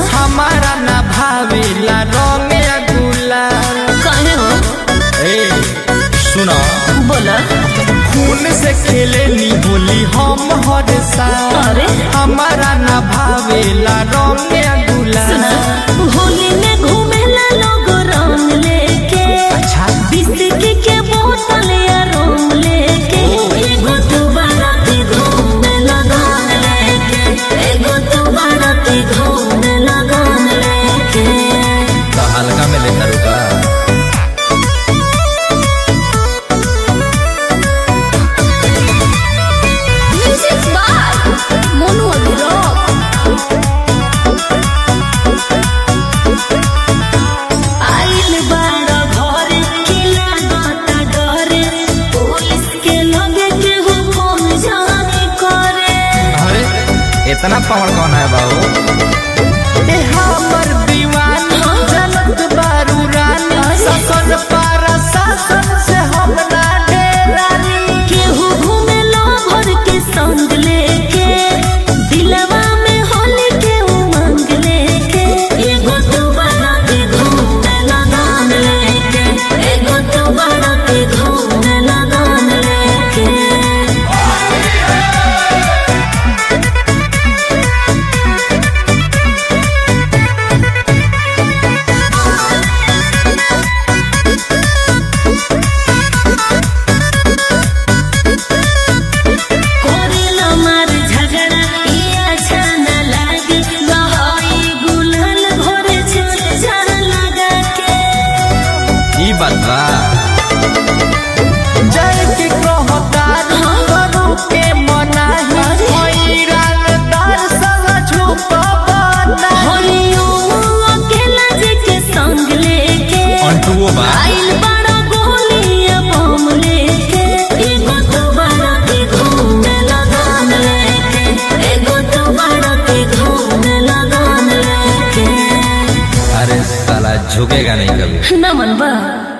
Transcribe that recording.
हमारा ना भावेला रंग या गुलाल काहे हो ए सुनो बोला खून से खेले नी होली हम हर साल अरे हमारा ना भावेला रंग या सुना गुलाल होली में घूमेला लोग रंग लेके अच्छा बिस्की के बोतल या रंग लेके एगो तू बाराती घूमे लगन लेके एगो तू बाराती घूमे लगन लेके तो हल्का में लेता रुका म्यूजिक बाय मोनू अभिरोक आइल बाड़ा घर किला गाता डरे पुलिस के लगे के हुकुम जाने करे अरे इतना पावर कौन है बाबू ए हमर दीवानी जनत बारू रानी ससन पारा शासन से हम ना डेरानी केहू घूमे लो भर के संग लेके दिलवा में होली के उमंग लेके एगो तू बड़ा के घूमे लगान लेके एगो तू बड़ा के घूमे लगान लेके कोरेला मार झगड़ा ये अच्छा न लागे गहाई गुलाल घोरे चल जान लगा के ई बात बा जय की कहतार करू के मनाही होई रंगदार संग छुपबना होलियो अकेला जे के संग लेके अंटुओ बा आइल बड़ा गोलिया बम लेके एगो तो बड़ा के घूमे लगान लेके एगो तो बड़ा के घूमे लगान लेके अरे साला झुकेगा नहीं कभी नमन बा